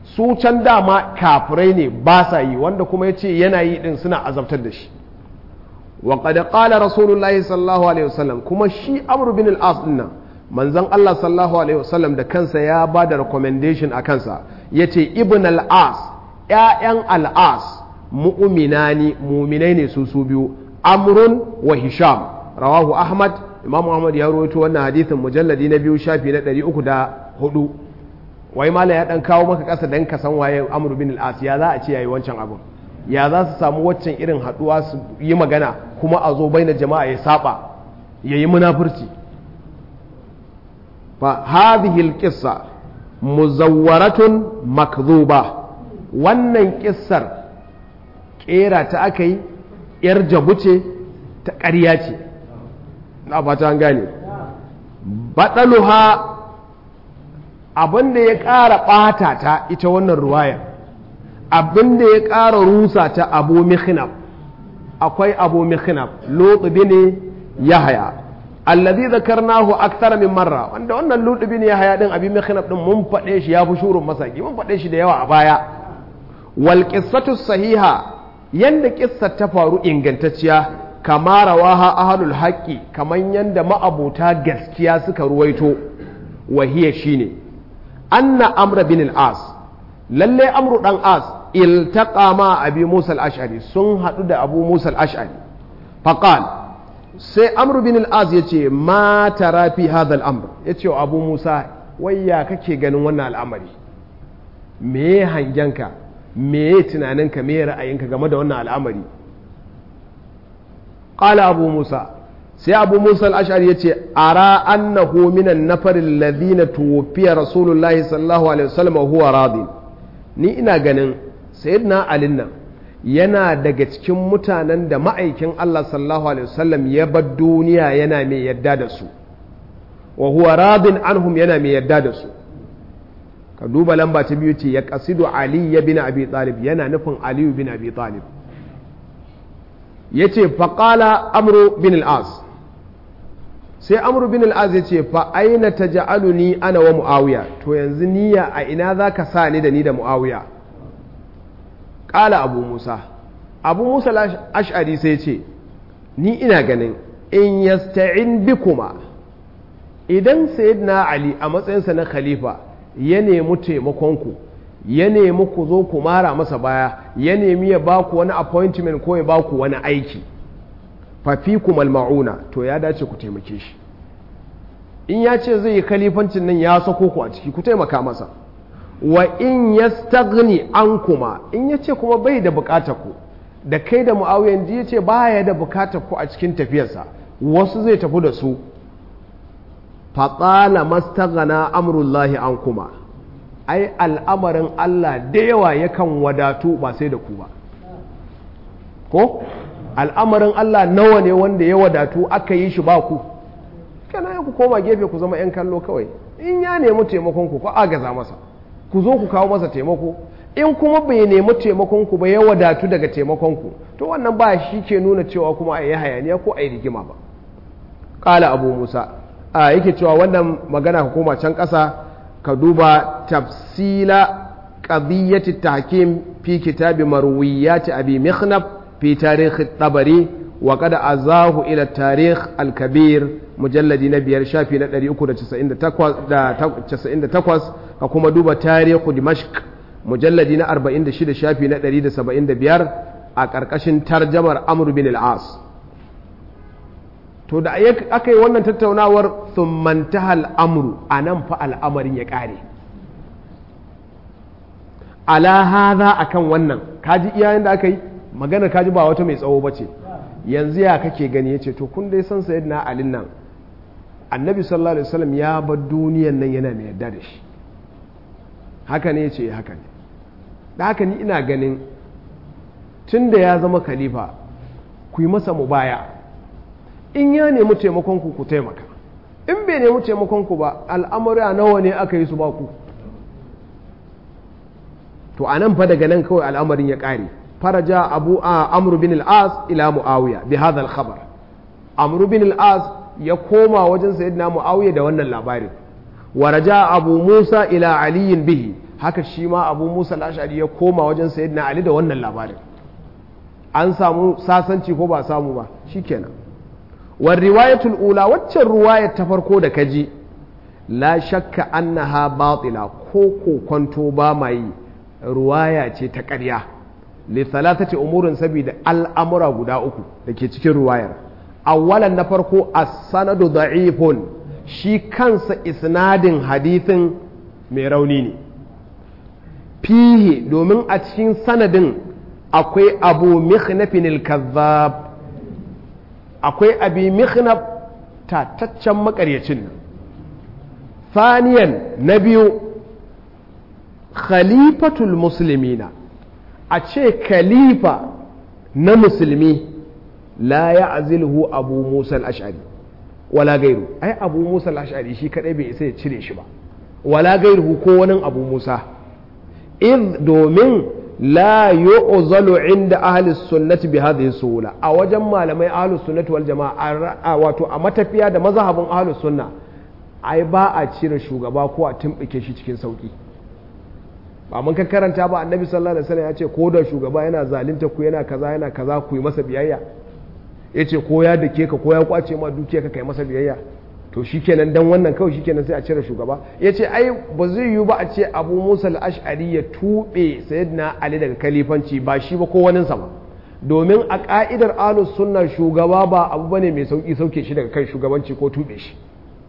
su can dama kafirai ne ba sa yi wanda kuma ya ce yana yi din suna azabtar da shi wa qad qala rasulullahi sallallahu alaihi wasallam kuma shi amr bin al-as din nan manzon Allah sallallahu alaihi wasallam da kansa ya ba da recommendation a kansa yace ibn al-as ƴaƴan al-as mu'minani mu'minai ne su su biyu amrun wa hisham rawahu ahmad imam ahmad ya rawaito wannan hadithin mujalladi na biyu shafi na 304 wai mala ya dan kawo maka kasa dan ka san waye amr bin al-as ya za a ce yayi wancan abun ya za su samu waccan irin haduwa su yi magana kuma a zo baina jama'a ya saba yayi munafurci fa hadhihi al-qissa muzawwaratun makdhuba wannan kissar kera ta akai yar jabu ce ta ƙarya ce na fata an gane baɗaluha abinda ya ƙara ɓata ta ita wannan ruwaya abinda ya ƙara rusa ta abu mihinab akwai abu mihinab lotsubi ne ya haya allazi zakarnahu akthar min marra wanda wannan lotsubi ne ya haya din abi mihinab din mun faɗe shi ya fi shurun masaki mun faɗe shi da yawa a baya wal qissatu sahiha yanda kissar ta faru ingantacciya kama rawaha ahlul haqqi kaman yanda ma'abuta gaskiya suka ruwaito wahiya shine anna amra bin al-as lalle amru dan as iltaqa ma abi musa al-ash'ari sun hadu da abu musa al-ash'ari faqal sai amru bin al-as yace ma tara fi hadha al-amr yace wa abu musa wayya kake ganin wannan al'amari me hangenka me tunaninka me ra'ayinka game da wannan al'amari قال أبو موسى سي أبو موسى الأشعري يتي أرى أنه من النفر الذين توفي رسول الله صلى الله عليه وسلم وهو راض ni ina ganin sayyidina Ali nan yana daga cikin mutanen da ma'aikin Allah sallallahu alaihi wasallam ya bar duniya yana mai yadda da su wa huwa radin anhum yana mai yadda da su ka duba lamba ta biyu ce ya kasidu Ali ya bin Abi Talib yana nufin Aliyu bin Abi Talib ya ce faƙala amru bin al'az sai amru bin al'az ya ce fa aina ta ja'alu ni ana wa mu'awiya to yanzu niyya a ina za ka sa ni da ni da mu'awiya ƙala abu musa abu musa ash'ari sai ce ni ina ganin in yasta'in bikuma idan sayyidina ali a matsayinsa na khalifa ya nemi taimakonku ya nemi ku zo ku mara masa baya ya nemi ya ba ku wani appointment ko ya ba ku wani aiki fafikum malma'una to ya dace ku taimake shi in ya ce zai yi kalifancin nan ya sako ku a ciki ku taimaka masa wa in yastaghni an kuma in ya ce kuma bai da bukatar ku da kai da mu'awiyan ji ya ce baya da bukatar ku a cikin tafiyarsa wasu zai tafi da su fatsala mastaghana amrullahi an kuma ai al'amarin Allah da yawa yakan wadatu ba sai da ku ba ko al'amarin Allah nawa ne wanda ya wadatu aka yi shi ba ku kana ku koma gefe ku zama 'yan kallo kawai in ya nemi taimakon ku ko agaza masa ku zo ku kawo masa taimako in kuma bai nemi taimakon ku ba ya wadatu daga taimakon ku to wannan ba shi ke nuna cewa kuma a yi hayaniya ko a yi rigima ba ƙala abu musa a yake cewa wannan magana ka koma can ƙasa ka duba tafsila qadiyyati tahkim fi kitabi marwiyat abi mikhnab fi tarikh tabari wa qad azahu ila tarikh al-kabir mujalladi na biyar shafi na 398 ka kuma duba tarihu dimashq mujalladi na 46 shafi na 175 a ƙarƙashin tarjamar amr bin al-as to da aka yi wannan tattaunawar thummanta al'amuru a nan fa al'amarin ya ƙare ala haza akan wannan kaji iyayen da aka yi maganar kaji ba wata mai tsawo ba ce yanzu ya kake gani ya ce to kun dai san sayid na alin nan annabi sallallahu alaihi wasallam ya bar duniyan nan yana mai yadda da shi haka ne ya ce haka ne da haka ni ina ganin tun da ya zama khalifa ku yi masa mubaya in ya nemi taimakonku ku taimaka in bai nemi taimakonku ba al'amura nawa ne aka yi su ba ku to a nan fa daga nan kawai al'amarin ya ƙare faraja abu a amru bin al'as ila mu'awiya bi hadha al-khabar amru bin al'as ya koma wajen sayyidina mu'awiya da wannan labarin wa raja abu musa ila aliyin bihi haka shi ma abu musa al-ash'ari ya koma wajen sayyidina ali da wannan labarin an samu sasanci ko ba samu ba shikenan war riwayatul ula waccan ruwayar ta farko da kaji la shakka annaha batila ko kokonto ba mai ruwaya ce ta ƙarya li thalathati umurin saboda al'amura guda uku da ke cikin ruwayar awwalan na farko as-sanadu da'ifun shi kansa isnadin hadithin mai rauni ne fihi domin a cikin sanadin akwai abu mikhnafin al-kazzab akwai abi mikhnaf tataccen makaryacin nan faniyan na biyu khalifatul muslimina a ce khalifa na musulmi la ya azilhu abu musa al-ash'ari wala gairu ai abu musa al-ash'ari shi kadai bai isa ya cire shi ba wala gairu ko wani abu musa id domin la yu'zalu inda ahli sunnati bi hadhihi suhula a wajen malamai ahli sunnati wal jama'a wato a matafiya da mazhabin ahli sunna ai ba a cire shugaba ko a tumbike shi cikin sauki ba mun ka karanta ba annabi sallallahu alaihi wasallam ya ce ko da shugaba yana zalunta ku yana kaza yana kaza ku yi masa biyayya ya ce ko ya dake ka ko ya kwace ma dukiya ka kai masa biyayya to shikenan dan wannan kawai shikenan sai a cire shugaba ya ce ai ba zai yiwu ba a ce abu musa al-ash'ari ya tuɓe sayyidina ali daga kalifanci ba shi ba ko wani sama domin a ka'idar ahlus sunna shugaba ba abu bane mai sauki sauke shi daga kan shugabanci ko tuɓe shi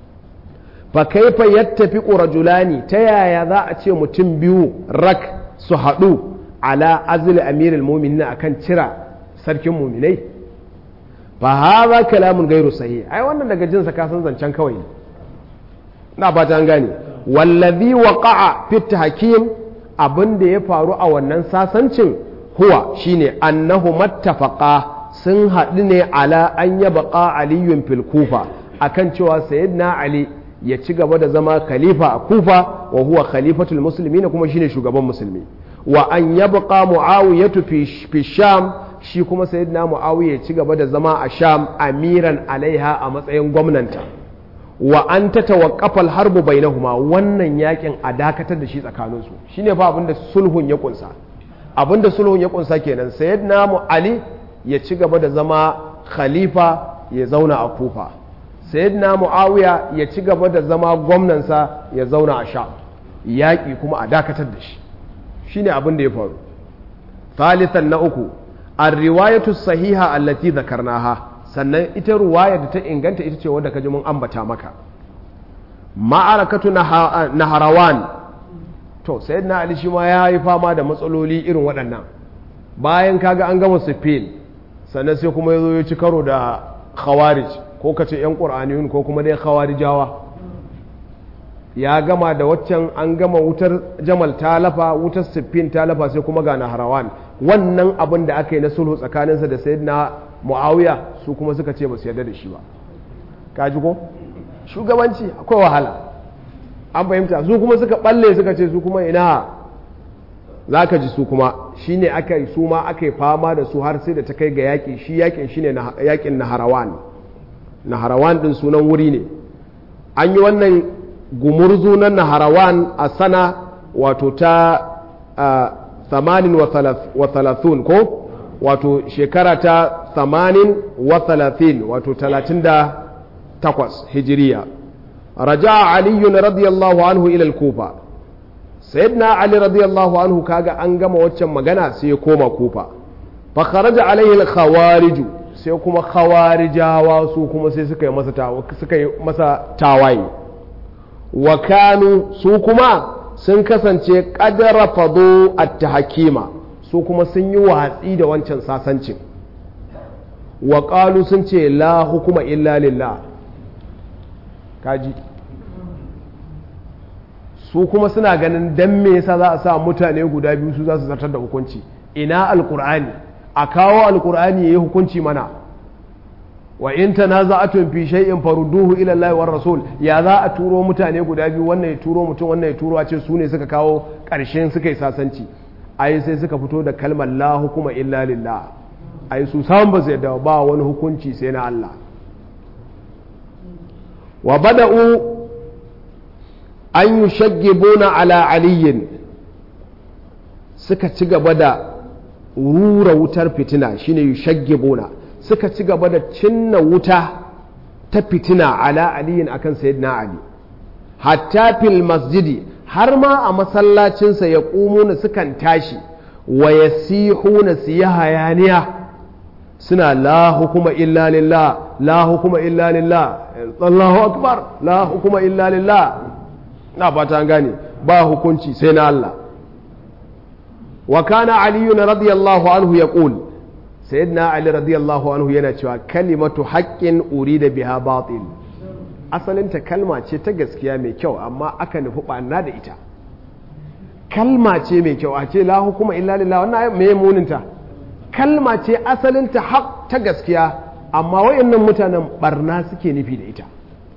fa kaifa yattafiqu rajulani ta yaya za a ce mutum biyu rak su haɗu ala azli amirul mu'minin akan cira sarkin mu'minai fa hadha kalamun gairu sahih ai wannan daga jinsa ka san zancen kawai ne na ba an gane wallazi waqa'a fi tahkim abin da ya faru a wannan sasancin huwa shine annahu mattafaqa sun haɗu ne ala an yabqa aliyun fil kufa akan cewa sayyidina ali ya ci gaba da zama khalifa a kufa wa huwa khalifatul muslimin kuma shine shugaban musulmi wa an yabqa muawiyatu fi sham shi kuma sayyidina muawiya ya ci gaba da zama a sham amiran alaiha a matsayin gwamnanta wa an ta tawaqqafa al-harbu bainahuma wannan yakin a dakatar da shi tsakanin su shine fa abinda sulhun ya kunsa abinda sulhun ya kunsa kenan sayyidina mu ali ya ci gaba da zama khalifa ya zauna a kufa sayyidina muawiya ya ci gaba da zama gwamnansa ya zauna a sham yaƙi kuma a dakatar da shi shine abin da ya faru thalithan na uku ar-riwayatu sahiha allati dhakarnaha sannan ita ruwaya da ta inganta ita ce wadda kaji mun ambata maka ma'arakatu naharawan to sayyidina ali shi ma ya yi fama da matsaloli irin waɗannan bayan kaga an gama sifin sannan sai kuma ya zo ya ci karo da khawarij ko kace yan qur'aniyun ko kuma dai khawarijawa ya gama da waccan an gama wutar jamal talafa wutar siffin talafa sai kuma ga naharawan wannan abin da aka yi na sulhu tsakaninsa da sayyidina muawiya su kuma suka ce ba su yarda da shi ba kaji ko shugabanci akwai wahala an fahimta su kuma suka balle suka ce su kuma ina za ka ji su kuma shi ne aka yi su ma aka yi fama da su har sai da ta kai ga yaƙi shi yaƙin shi ne yaƙin naharawan naharawan ɗin sunan wuri ne an yi wannan gumurzu na naharawan a sana wato ta thamanin wa thalathun ko wato shekara ta thamanin wa thalathin wato talatin da takwas hijiriya raja aliyun radiyallahu anhu ilal kufa sayyidina ali radiyallahu anhu kaga an gama waccan magana sai ya koma kufa fa kharaja alaihi al khawariju sai kuma khawarijawa su kuma sai suka yi masa suka yi masa tawaye wa kanu su kuma sun kasance qadara fadu at-tahkima su kuma sun yi watsi da wancan sasancin wa qalu sun ce la hukuma illa lillah kaji su kuma suna ganin dan me yasa za a sa mutane guda biyu su za su zartar da hukunci ina alkur'ani a kawo alkur'ani yayi hukunci mana wa in tanaza'atun fi shay'in farudduhu ila Allah war rasul ya za a turo mutane guda biyu wannan ya turo mutum wannan ya turo a ce su ne suka kawo ƙarshen suka yi sasanci ai sai suka fito da kalmar la hukuma illa lillah ai su samun ba su yadda ba wani hukunci sai na Allah wa bada'u an yi shaggibuna ala aliyin suka ci gaba da rura wutar fitina shine yushaggibuna suka ci gaba da cinna wuta ta fitina ala aliyin akan sayyidina ali hatta fil masjidi har ma a masallacinsa ya na sukan tashi wa yasihuna su yi hayaniya suna la hukuma illa lillah la hukuma illa lillah Allahu akbar la hukuma illa lillah na fata an gane ba hukunci sai na Allah wa kana ali radiyallahu anhu yaqul sayyidina ali radiyallahu anhu yana cewa kalimatu haqqin urida biha batil asalinta kalma ce ta gaskiya mai kyau amma aka nufi ɓanna da ita kalma ce mai kyau a ce la hukuma illa lillah wannan me muninta kalma ce asalinta haq ta gaskiya amma wayannan mutanen barna suke nufi da ita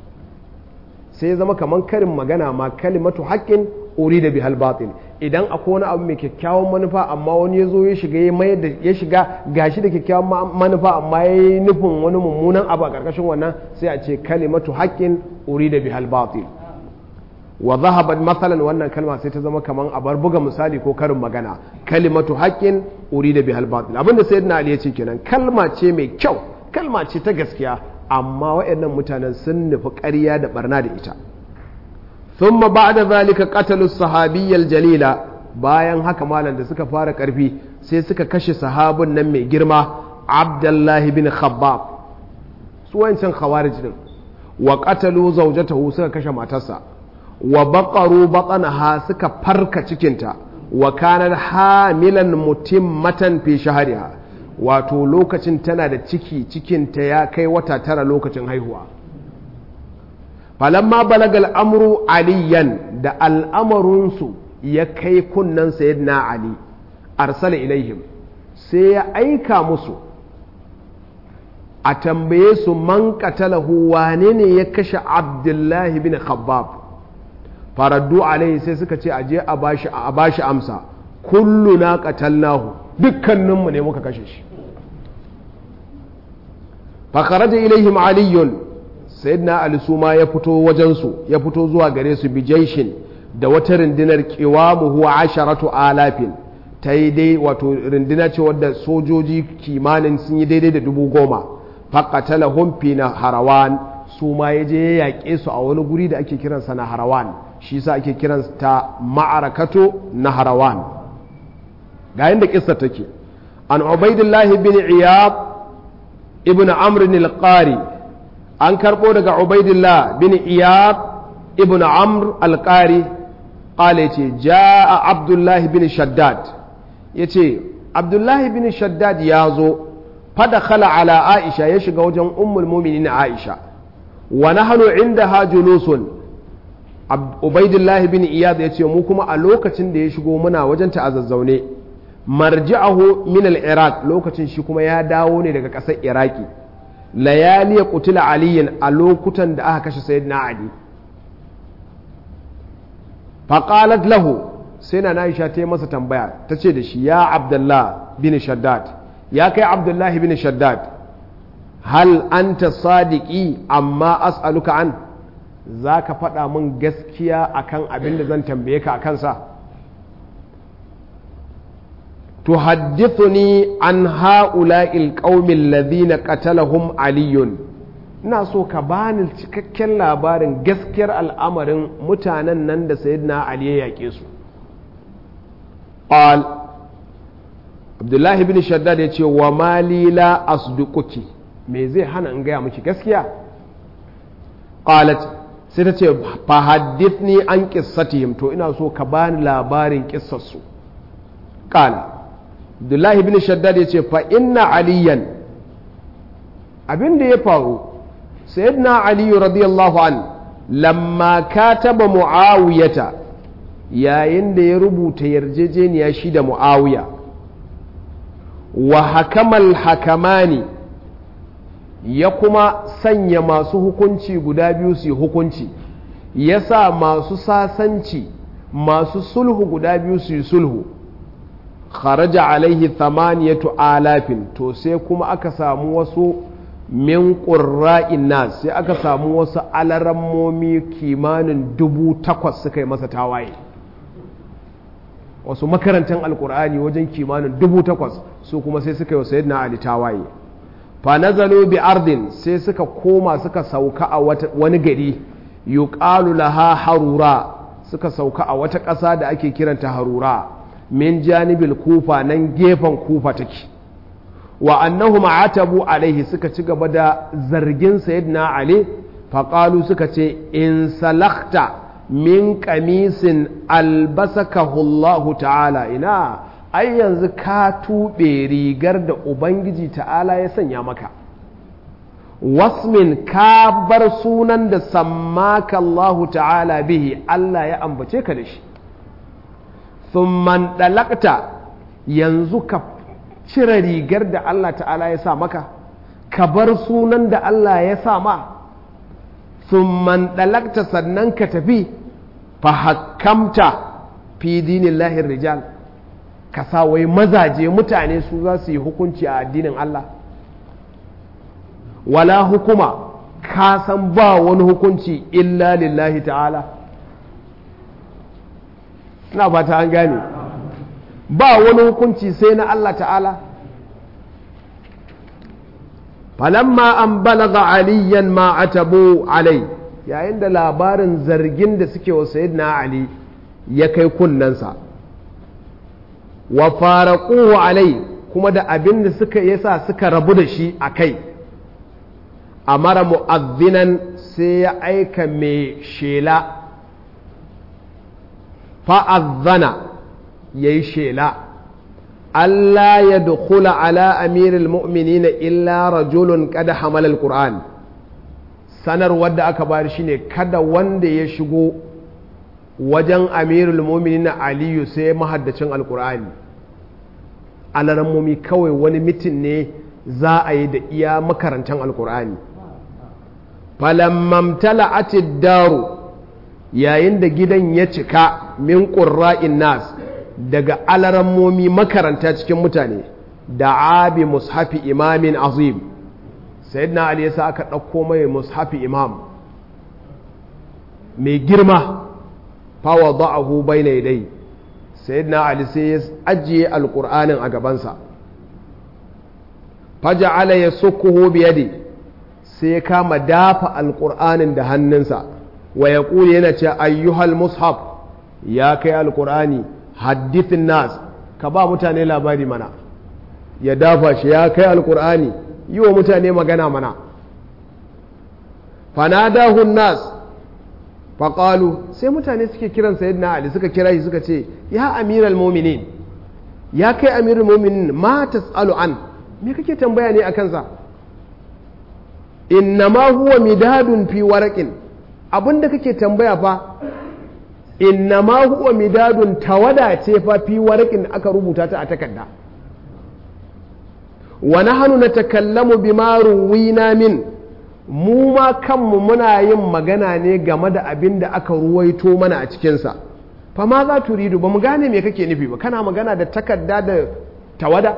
sai ya zama kamar karin magana ma kalimatu haqqin urida bihal batil idan akwai wani abu mai kyakkyawan manufa amma wani ya zo ya shiga ya mayar da ya shiga gashi da kyakkyawan manufa amma ya yi nufin wani mummunan abu a ƙarƙashin wannan sai a ce kalimatu haƙƙin urida bihal batil wa zahabat masalan wannan kalma sai ta zama kaman a bar buga misali ko karin magana kalimatu haƙƙin urida bihal batil abinda sayyidina ali ya ce kenan kalma ce mai kyau kalma ce ta gaskiya amma waɗannan mutanen sun nufi ƙarya da barna da ita ثم بعد ذلك قتلوا الصحابي الجليل bayan haka malam da suka fara karfi sai suka kashe sahabin nan mai girma Abdullahi bin Khabbab su wancan khawarij din wa qatalu zawjatahu suka kashe matarsa wa baqaru batnaha suka farka cikinta wa kanat hamilan mutimmatan fi shahriha wato lokacin tana da ciki cikinta ya kai wata tara lokacin haihuwa falamma balagal amru aliyan da al'amarinsu ya kai kunnan sayyidina ali arsala ilaihim sai ya aika musu a tambaye su man qatalahu wane ne ya kashe abdullahi bin khabbab faraddu alaihi sai suka ce aje a bashi a bashi amsa kulluna qatalnahu dukkaninmu ne muka kashe shi fa kharaja ilaihim aliyun sayyidina ali su ma ya fito wajensu ya fito zuwa gare su bijaishin da wata rundunar kiwamu huwa asharatu alafin ta yi dai wato runduna ce wadda sojoji kimanin sun yi daidai da dubu goma faƙatala humfi na harawan su ma ya je ya yaƙe su a wani guri da ake kiransa na harawan shi sa ake kiransa ma'arakato na harawan ga yadda kissa take an ubaidillahi bin iyab ibn amr al-qari an karɓo daga ubaidillah bin iyab ibn amr alƙari ƙale ce ja'a abdullahi bin shaddad ya ce abdullahi bin shaddad ya zo fada khala ala aisha ya shiga wajen ummul muminin aisha wa nahnu inda ha julusun ubaidillahi bin iyad ya ce mu kuma a lokacin da ya shigo muna wajen ta a zazzaune marji'ahu min al-iraq lokacin shi kuma ya dawo ne daga ƙasar iraki layali ya kutula aliyin a lokutan da aka kashe sayyidina ali faƙalat lahu sai na Aisha ta yi masa tambaya ta ce da shi ya abdullah bin shaddad ya kai abdullahi bin shaddad hal anta sadiki amma as'aluka an za ka faɗa min gaskiya akan abin da zan tambaye ka a kansa tuhaddithuni an ha'ula'il qaumin ladhina qatalahum aliyun ina so ka bani cikakken labarin gaskiyar al'amarin mutanen nan da sayyidina ali ya yake su qal abdullahi bin shaddad ya ce wa mali la asduquki me zai hana in gaya miki gaskiya qalat sai ta ce fa haddithni an qissatihim to ina so ka bani labarin kissarsu qala abdullahi bin shaddad ya ce fa inna aliyan abin da ya faru sayyidina aliyu radiyallahu an lamma kataba muawiyata yayin da ya rubuta yarjejeniya shi da muawiya wa hakamal hakamani ya kuma sanya masu hukunci guda biyu su yi hukunci ya sa masu sasanci masu sulhu guda biyu su yi sulhu kharaja alaihi thamaniyatu alafin to sai kuma aka samu wasu min ƙurra'in nas sai aka samu wasu alarammomi kimanin dubu takwas suka yi masa tawaye wasu makarantar alkur'ani wajen kimanin dubu takwas su kuma sai suka yi wa sayyidina ali tawaye fa nazalu bi ardin sai suka koma suka sauka a wani gari yuqalu laha harura suka sauka a wata ƙasa da ake kiranta harura min janibil kufa nan gefen kufa take wa annahum atabu alaihi suka ci gaba da zargin sayyidina ali faqalu suka ce in salakta min kamisin albasakahu Allah ta'ala ina ai yanzu ka tuɓe rigar da ubangiji ta'ala ya sanya maka wasmin ka bar sunan da sammaka Allah ta'ala bihi Allah ya ambace ka da shi thumman dalakta yanzu ka cire rigar da Allah ta'ala ya sa maka ka bar sunan da Allah ya sa ma thumman dalakta sannan ka tafi fa hakkamta fi dinillahi rijal ka sa wai mazaje mutane su za su yi hukunci a addinin Allah wala hukuma ka san ba wani hukunci illa lillahi ta'ala ina ba ta an gane ba wani hukunci sai na Allah ta'ala falamma an balaga aliyan ma atabu alai yayin da labarin zargin da suke wa sayyidina ali ya kai kunnensa wa faraquhu alai kuma da abin da suka yasa suka rabu da shi a kai amara mu'azzinan sai ya aika mai shela fa'azzana ya yi shela Allah ya dukula ala amirul mu'minina illa rajulun kada hamalal Qur'an sanarwar da aka bayar shine kada wanda ya shigo wajen amirul mu'minina aliyu sai mahaddacin alkur'ani alarammomi kawai wani mitin ne za a yi da iya makarantar alkur'ani falammamtala atid daru yayin da gidan ya cika min ƙurra'in nas daga alarammomi makaranta cikin mutane da abi mushafi imamin azim sayyidina ali yasa aka ɗauko mai mushafi imam mai girma fawa da'ahu bai na dai sayyidina ali sai ya ajiye alƙur'anin a gabansa faja'ala ya sukuhu biyadi sai ya kama dafa alƙur'anin da hannunsa wa ya yana ce ayyuhal mushaf ya kai alƙur'ani haddithin nas ka ba mutane labari mana ya dafa shi ya kai alƙur'ani yi wa mutane magana mana fanadahun nas faƙalu sai mutane suke kiran sayyidina ali suka kira shi suka ce ya amiral mominin ya kai amiral mominin ma tas'alu an me kake tambaya ne a kansa innama huwa midadun fi waraqin abinda kake tambaya fa innama huwa midadun tawada ce fa fi waraqin aka rubuta ta a takarda wa nahnu natakallamu bima ruwina min mu ma kanmu muna yin magana ne game da abin da aka ruwaito mana a cikinsa fa ma za turidu ba mu gane me kake nufi ba kana magana da takarda da tawada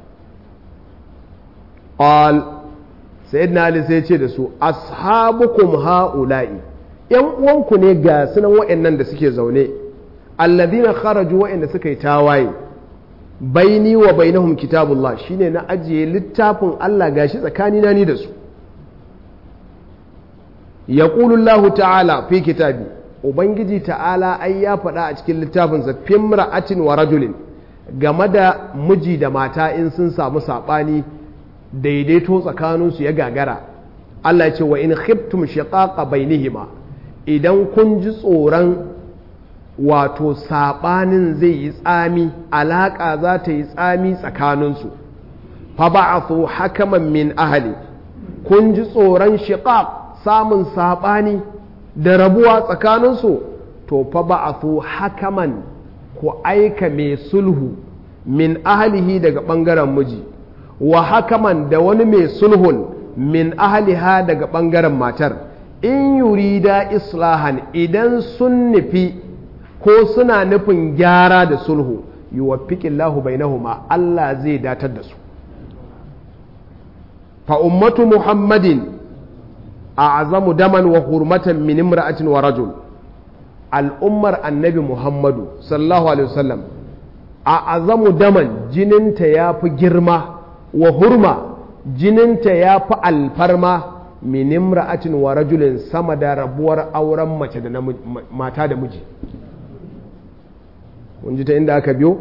qal sayyidina ali sai ce da su ashabukum haula'i yan uwanku ne ga sunan wa'annan da suke zaune alladhina kharaju wa'anda suka yi tawaye baini wa bainahum kitabullah shine na ajiye littafin Allah gashi tsakanina ni da su yaqulu Allah ta'ala fi kitabi ubangiji ta'ala ai ya faɗa a cikin littafinsa fimra'atin wa rajulin game da miji da mata in sun samu saɓani daidaito tsakaninsu ya gagara Allah ya ce wa in khiftum shiqaqa bainihima idan kun ji tsoron wato saɓanin zai yi tsami alaƙa za ta yi tsami tsakaninsu fa ba'athu hakaman min ahli kun ji tsoron shiqaq samun saɓani da rabuwa tsakaninsu to fa ba'athu hakaman ku aika mai sulhu min ahlihi daga ɓangaren miji wa hakaman da wani mai sulhun min ahliha daga ɓangaren matar in yurida islahan idan sun nufi ko suna nufin gyara da sulhu yuwaffiqillahu bainahuma Allah zai datar da su fa ummatu muhammadin a'zamu daman wa hurmatan min imra'atin wa rajul al'ummar annabi muhammadu sallallahu alaihi wasallam a azamu daman jininta ya fi girma wa hurma jininta ya fi alfarma min imra'atin wa rajulin sama da rabuwar auren mace da mata da miji kun ji ta inda aka biyo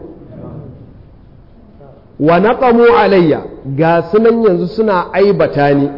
wa naqamu alayya ga sunan yanzu suna aibata ni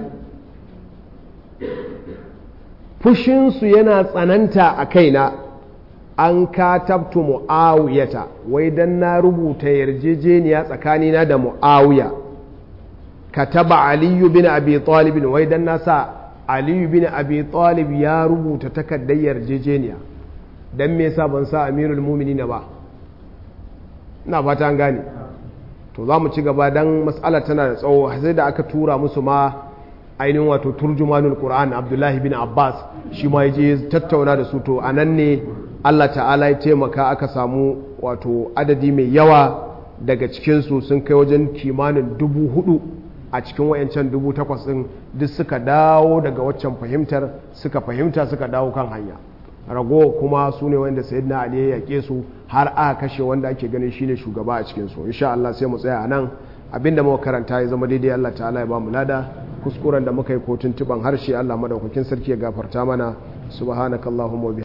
fushinsu yana tsananta a kaina an katabtu mu'awiyata wai dan na rubuta yarjejeniya tsakanina da mu'awiya kataba aliyu bin abi talib wai dan na sa aliyu bin abi talib ya rubuta takardar yarjejeniya dan me yasa ban sa amirul mu'minin ba ina fata an gane to za mu ci gaba dan mas'ala tana da tsawo sai da aka tura musu ma ainihin wato turjumanul qur'an abdullahi bin abbas shi ma yaje tattauna da su to anan ne Allah ta'ala ya taimaka aka samu wato adadi mai yawa daga cikinsu sun kai wajen kimanin dubu hudu a cikin wayancan dubu takwas ɗin duk suka dawo daga waccan fahimtar suka fahimta suka dawo kan hanya rago kuma su ne wanda sayyidina ali ya yake su har aka kashe wanda ake ganin shine shugaba a cikinsu insha Allah sai mu tsaya a nan abinda muka karanta ya zama daidai Allah ta'ala ya ba mu lada kuskuren da muka yi ko tuntuban harshe Allah madaukakin sarki ya gafarta mana subhanakallahumma wa